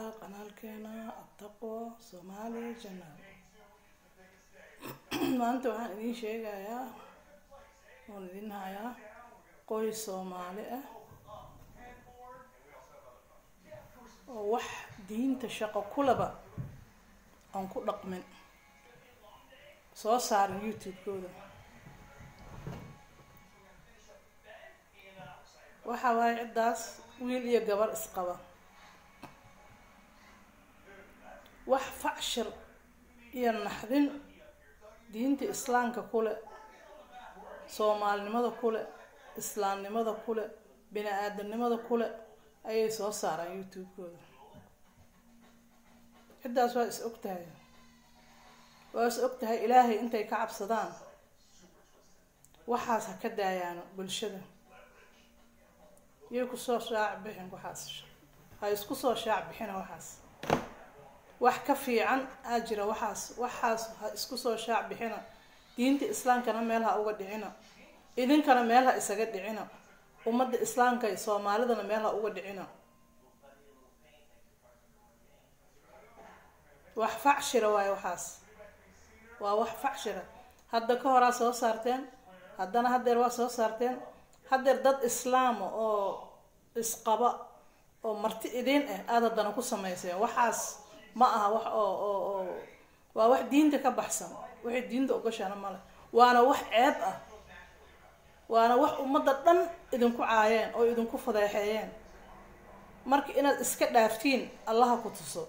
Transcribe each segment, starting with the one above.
qanaalkeena attaqwa soomaali janaal maanta waxaan idiin sheegayaa oon idin hayaa qoys soomaali ah oo wax diinta shaqo kulaba aan ku dhaqmin soo saarin youtube-kooda waxa waaye ciddaas wiil iyo gabar isqaba wax facshir iyo naxdin diinta islaamka kule soomaalinimada kule islaamnimada kule bini aadamnimada kule ayay soo saaraan youtube-kooda ciddaas waa is og tahay waa is og tahay ilaahay intay ka cabsadaan waxaas ha ka daayaano bulshada yay kusoo shaac bixin waxaas ha isku soo shaac bixina waxaas wax ka fiican aa jira waxaas waxaas ha isku soo shaac bixina diinta islaamkana meel ha uga dhicina idinkana meel ha isaga dhicina ummadda islaamka iyo soomaalidana meel ha uga dhicina wax facshira waayo waxaas waa wax facshira hadda ka horaa soo saarteen haddana haddeer waa soo saarteen haddeer dad islaama oo isqaba oo marti idiin ah aada haddana ku samayseen waxaas ma aha wax oo oo oo waa wax diinta ka baxsan waxay diinta ogashana male waana wax ceeb ah waana wax ummadda dhan idinku caayeen oo idinku fadeexeeyeen marka inaad iska dhaaftiin allaha ku tuso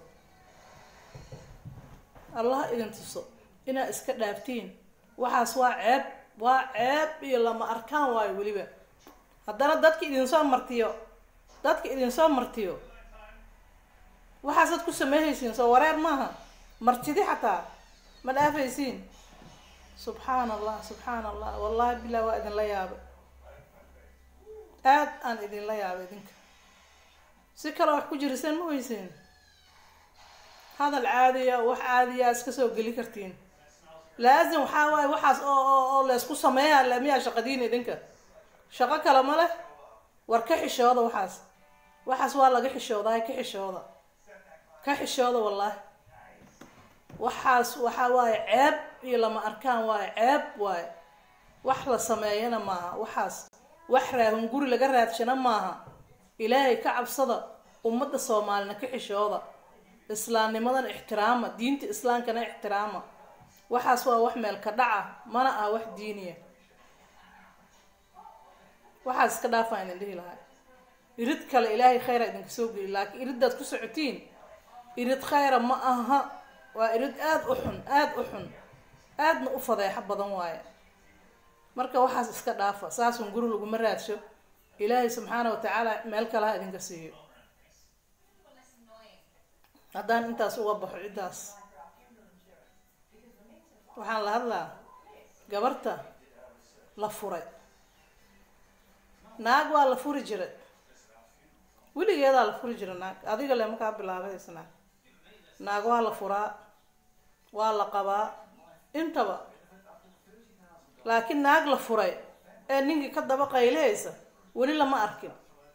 allaha idin tuso inaad iska dhaaftiin waxaas waa ceeb waa ceeb iyo lama arkaan waayo weliba haddana dadka idinsoo martiyo dadka idinsoo martiyo waxaasaad ku sameehaysiin soo wareer maaha martidi xataa ma dhaafaysiin subxaana allah subxaana allah wallahi bilah waa idinla yaabay aada aan idinla yaabay idinka si kale wax ku jiriseen ma weyseen hadal caadiya wax caadiya iska soo geli kartiin laazim waxaa waaye waxaas oo oo oo laysku sameeyaa lamiyaa shaqadiin idinka shaqo kale ma leh war ka xishooda waxaas waxaas waa laga xishoodaa ka xishooda ka xishooda wallaahi waxaas waxaa waaye ceeb iyo lama arkaan waaye ceeb waaye wax la sameeyana maaha waxaas wax raahun guri laga raadshana maaha ilaahay ka cabsada ummadda soomaalina ka xishooda islaamnimadana ixtiraama diinta islaamkana ixtiraama waxaas waa wax meel ka dhaca mana ah wax diiniya waxaas iska dhaafaan idin dhihi lahay irid kale ilaahay khayra idinka soo geli laakiin iriddaad ku socotiin irid khayra ma aha waa irid aada u xun aada u xun aadna u fadeexo badan waaye marka waxaas iska dhaafa saasun guri laguma raadsho ilaahay subxaana watacaala meel kale ha idinka siiyo haddaan intaas uga baxo ciddaas waxaan la hadlaa gabarta la furay naag waa la furi jiray weligeedaa la furi jiray naag adiga le makaa bilaabaysa naag naag waa la furaa waa la qabaa intaba laakiin naag la furay ee ninkii ka daba qaylihaysa weli lama arkin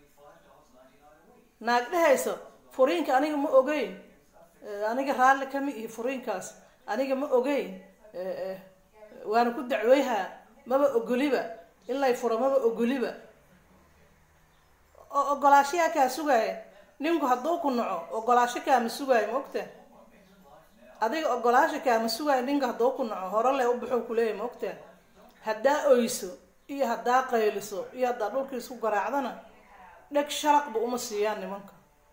naag dhehaysa furiinka aniga ma ogeyn aniga raalli kama ihi furiinkaas aniga ma ogeyn waana ku dacweyhaa maba ogoliba in lay furo maba ogoliba oo ogolaashayaa kaa sugaaya ninku hadduu ku naco ogolaasho kaama sugaayo ma ogta adiga ogolaasho kaama sugaayo ninka hadduu ku naco hore le u baxuu kuleeyahy ma ogta haddaa oyso iyo haddaa qayliso iyo haddaa dhulkii isku garaacdana dheg sharaqba uma siiyaan nimanka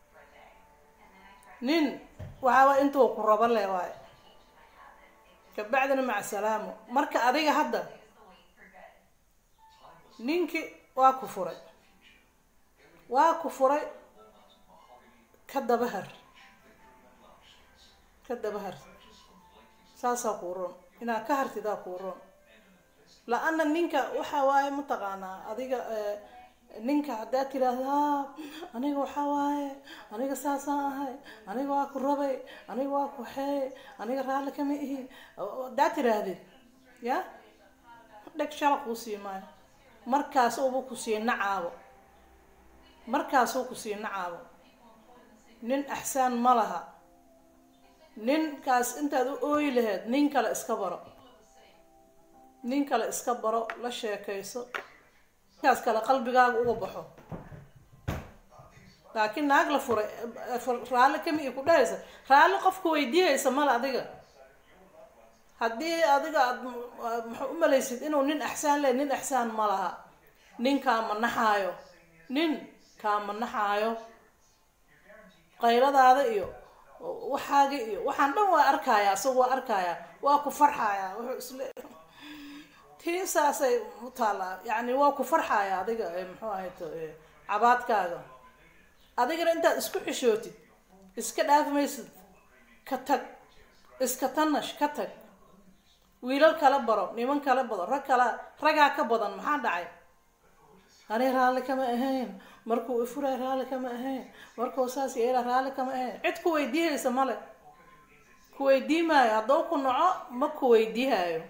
nin waxaawaa intuu ku rabo le waayo kabacdina maca salaamo marka adiga hadda ninkii waa ku furay waa ku furay ka dabahar ka dabahar saasaa kuu roon inaad ka hartidaa kuu roon la-ana ninka waxa waaye mataqaanaa adiga ninka haddaad tiraahdo haa aniga waxaa waaye aniga saasaan ahay aniga waa ku rabay aniga waa ku xeey aniga raalli kama ihi haddaad tiraahdid ya dheg shala kuu sii maayo markaas uba ku sii nacaabo markaasuu ku sii nacaabo nin axsaan ma laha ninkaas intaad u ooyi laheyd nin kale iska baro nin kale iska baro la sheekayso ninkaas kale qalbigaaga uga baxo laakiin naag la furay raalli kami i ku dhahaysa raalli qofka weydiihaysa male adiga haddii adiga aad maxaa u malaysid inuu nin axsaan leh nin axsaan ma laha nin kaama naxaayo nin kaama naxaayo qayladaada iyo waxaaga iyo waxaan dhan waa arkaya isaga waa arkaya waa ku farxaya wuxuu isle tii saasay u taallaa yacni waa ku farxaya adiga muxuu ahayto cabaadkaaga adigana intaad isku xishootid iska dhaafmaysid ka tag iska tanash ka tag wiilal kala baro niman kala bado rag kala ragaa ka badan maxaa dhacay ani raalli kama ahayn markuu ifuray raalli kama ahayn markuu saas yeela raalli kama ahayn cid ku weydiihaysa male ku weydiimaayo hadduu ku naco ma ku weydiihaayo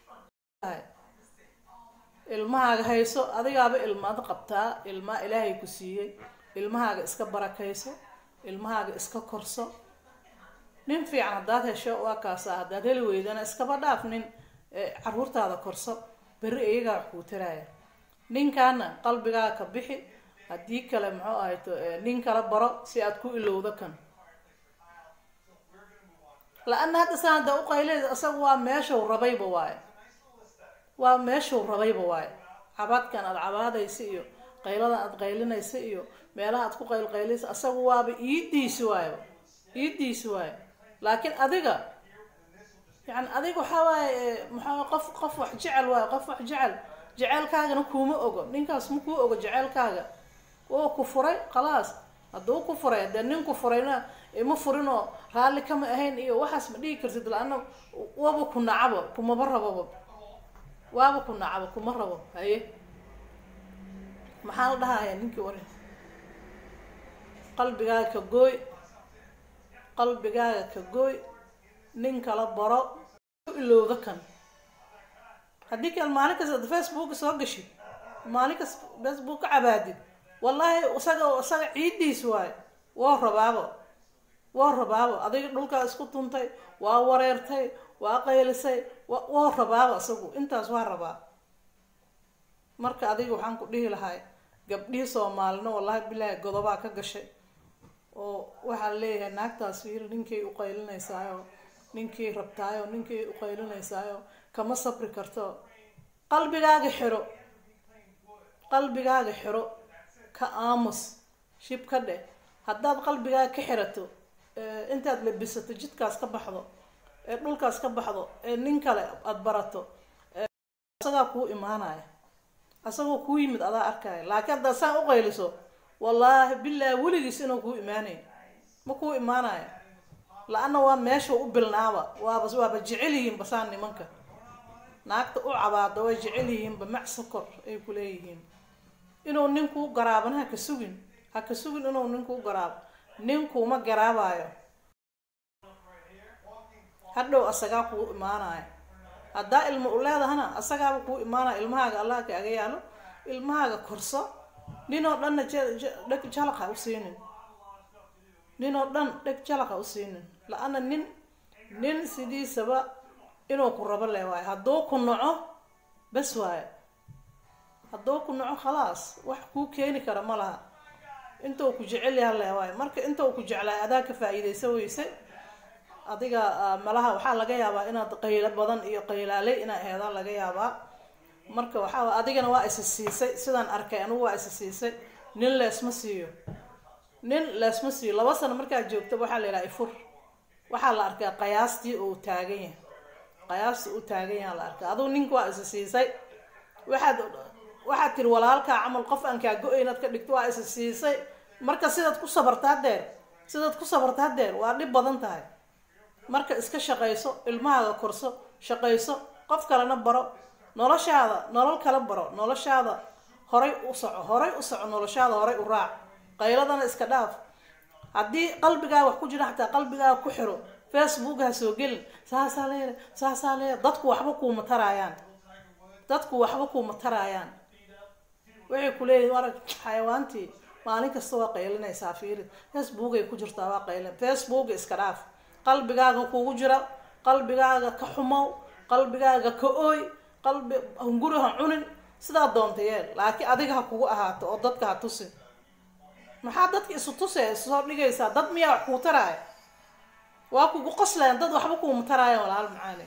ilmahaaga hayso adigaaba ilmaad qabtaa ilmaa ilaahay ku siiyey ilmahaaga iska barakayso ilmahaaga iska korso nin fiican haddaad hesho waa kaasa haddaad heli weydana iskaba dhaaf nin caruurtaada korso berri iyagaa wax kuu taraaya ninkaana qalbigaaga ka bixi haddii kale muxuu ahayto nin kala baro si aad ku ilowdo kan la-ana hadda saan hadda uqayleyda isaga waa meeshuu rabayba waaye waa meeshuu rabayba waaye cabaadkan aada cabaadaysa iyo qayladan aada qaylinaysa iyo meelaha aad ku qaylqaylaysa asaga waaba iidiisi waayo iidiisi waayo laakiin adiga yani adiga waxaa waaye maxaa qof qof wax jecel waayo qof wax jecel jeceelkaagana kuuma ogo ninkaas ma kuu ogo jeceelkaaga oo ku furay khalaas hadduu ku furay haddee nin ku furayna ima furinoo raalli kama ahayn iyo waxaas ma dhihi kartid la-ana waba ku nacabo kumaba rababa waaba ku nacabo kuma rabo haye maxaa la dhahaya ninkii wari qalbigaaga ka gooy qalbigaaga ka gooy nin kala baro ilowda kan haddii kale maalin kasta ad facebooka soo gashid maalin kas facebook ka cabaadid wallaahi isaga isaga ciidiis waayo waa rabaabo waa rabaabo adiga dhulkaa isku tuntay waa wareertay waa qaylisay waa rabaabo isagu intaas waa rabaa marka adiga waxaan ku dhihi lahay gabdhihii soomaalina wallaahi bilaahi godobaa ka gashay oo waxaa leeyahay naagtaas fiiri ninkay uqaylinaysaayoo ninkii rabtaayoo ninkii uqaylinaysaayoo kama sabri karto qalbigaaga xiro qalbigaaga xiro ka aamus shib ka dheh haddaad qalbigaaga ka xirato intaad labisato jidkaas ka baxdo ee dhulkaas ka baxdo ee nin kale aada barato isagaa kuu imaanaya asagoo kuu yimid adaa arkaya laakiin haddaad saan uqayliso wallaahi bilaahi weligiis inuu kuu imaanay ma kuu imaanaya la-ana waa meesha u bilnaaba waaba waaba jecel yihiin basaan nimanka naagta u cabaada way jecel yihiinba mac sokor ay ku leeyihiin inuu ninkuu garaabana ha ka sugin ha ka sugin inuu ninkuu garaabo ninkuuma garaabayo hadhow asagaa kuu imaanaya haddaa ilmo u leedahana asagaaba kuu imaanaya ilmahaaga allah kaaga yaalo ilmahaaga korso ninoo dhanna dheg jalaq ha u siinin ninoo dhan dheg jalaq ha u siinin la-ana nin nin sidiisaba inuu ku rabo le waayo hadduu ku naco bas waayo hadduu ku naco khalaas wax kuu keeni kara ma laha intuu ku jecel yaha le waayo marka intuu ku jeclaay adaa ka faa-iideysa weyse adiga malaha waxaa laga yaabaa inaad qaylo badan iyo qaylaaley inaa aheedaa laga yaabaa marka waxaa adigana waa isa siisay sidaan arkay anigu waa isa siisay nin leesma siiyo nin leesma siiyo laba sano markaad joogta waxaa la yidhaha ifur waxaa la arkaa qayaastii uu taagan yahay qayaastii uu taagan yaha la arkaa adigu ninka waa isa siisay waxaad waxaad tiri walaalkaa camal qof aan kaa go-ay inaad ka dhigto waa isa siisay marka sidaad ku sabartaa deer sidaad ku sabartaa deer waa dhib badan tahay marka iska shaqayso ilmahaaga korso shaqayso qof kalena baro noloshaada nolol kala baro noloshaada horay u soco horay u soco noloshaada horay u raac qayladana iska dhaaf haddii qalbigaaga wax ku jira xataa qalbigaaga ku xiro facebook ha soo gelin saasaa leele saasaa leele dadku waxba kuuma taraayaan dadku waxba kuuma taraayaan waxay ku leeyihin arag xayawaantii maalin kasta waa qaylinaysaa fiiri facebookay ku jirtaa waa qaylin facebooka iska dhaaf qalbigaaga kugu jira qalbigaaga ka xumow qalbigaaga ka ooy qalbi hunguri ha cunin sidaa doonta yeel laakiin adiga ha kugu ahaato oo dadka ha tusin maxaa dadka isu tusee isoo dhigaysaa dad miyaa wax kuu taraaya waa kugu qoslayan dad waxba kuuma taraayan walaal macaani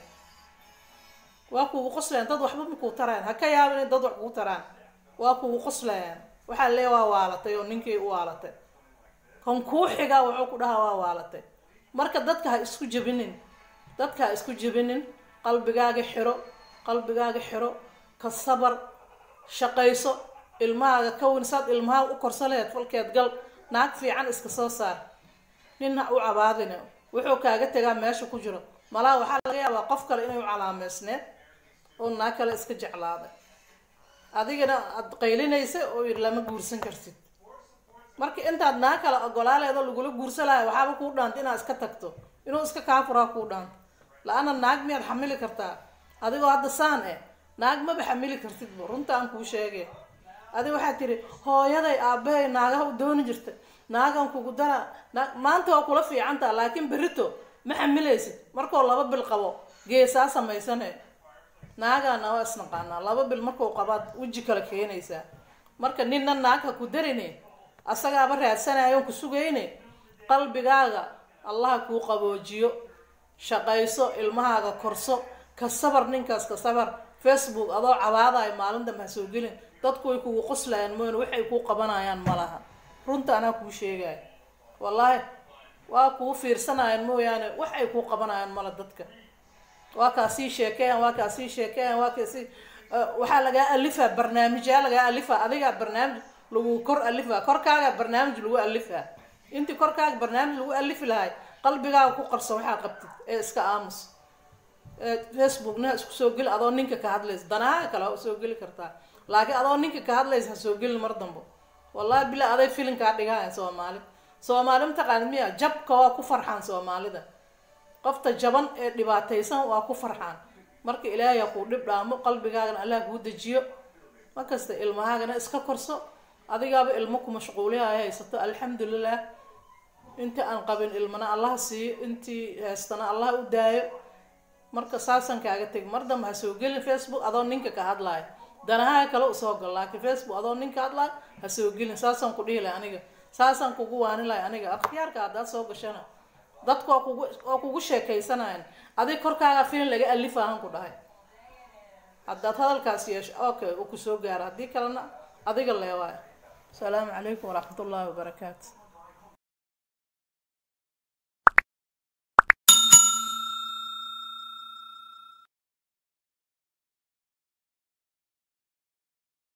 waa kugu qoslayan dad waxba makuu taraayan ha ka yaabin in dad wax kugu taraan waa kugu qoslayaan waxaa lee waa waalatay oo ninkii u waalatay kan kuu xigaa wuxuu ku dhahaa waa waalatay marka dadka ha isku jebinin dadka ha isku jebinin qalbigaaga xiro qalbigaaga xiro ka sabar shaqayso ilmahaaga ka wen saad ilmaha u korsa laheed falkeed gal naag fiican iska soo saar nin ha u cabaadine wuxuu kaaga tegaa meesha ku jiro malaha waxaa laga yaabaa qof kale inay u calaameysneed oo naag kale iska jeclaaday adigana aad qaylinaysa oo yidhi lama guursan kartid marka intaad naag kale ogolaaleedo lagula guursa lahay waxaaba kuu dhaanta inaad iska tagto inuu iska kaafuraa kuu dhaanto la-ana naag miyaad xamili kartaa adigoo hadda saan eh naag maba xamili kartidba runta aan kuu sheegay adi waxaad tiri hooyaday aabahay naagaha u dooni jirta naagan kugu dara na- maanta waa kula fiicantaa laakiin berito ma xamilaysid markoo laba bil qabo geesaa samaysane naagaana waa isnaqaanaa laba bil markuu qabaad weji kale keenaysaa marka ninna naag ha ku darine asagaaba raadsanayoon ku sugayne qalbigaaga allaha kuu qaboojiyo shaqayso ilmahaaga korso ka sabar ninkaas ka sabar facebook adoo cabaadayo maalin dambe ha soo gelin dadku way kugu qoslayaan mooyne waxay kuu qabanayaan ma laha runta anaa kuu sheegaya wallaahi waa kuu fiirsanayaan mooyaane wax ay kuu qabanayaan mala dadka waa kaa sii sheekeeyaan waa kaa sii sheekeeyaan waa kaa sii waxaa lagaa alifaa barnaamijyaa lagaa alifaa adigaa barnaamij lagu kor alifaa korkaaga barnaamij lagu alifaa intii korkaaga barnaamij lagu alifi lahay qalbigaaga ku qarso waxaa qabtid ee iska aamus facebookna isku soo geli adoo ninka ka hadlaysa danaha kale waa soo geli kartaa laakiin adoo ninka ka hadlaysa ha soo gelin mar dambo wallahi bila aday filinkaa dhigahaya soomaali soomaali mataqaanid miya jabka waa ku farxaan soomaalida qofta jaban ee dhibaataysan waa ku farxaan marka ilaahay ha kuu dhib dhaamo qalbigaagana allah kuu dejiyo markasta ilmahaagana iska korso adigaaba ilmo ku mashquuliha ay haysato alxamdulilah intii aan qabin ilmana allah siiyo intii haystana allah u daayo marka saasan kaaga tegi mar dambe ha soo gelin facebook adoo ninka ka hadlaayo danahaa kale usoo gal laakiin facebook adoo ninka hadlaayo ha soo gelin saasaan ku dhihi lahay aniga saasaan kugu waani lahay aniga akhyaarka haddaad soo gashana dadka waa kugu waa kugu sheekaysanayan adig korkaaga filin laga alifahan ku dhahay haddaad hadalkaas yeesho okay uu kusoo gaaro haddii kalena adiga leewaayo asalaamu calaykum waraxmat ullaahi wabarakaatu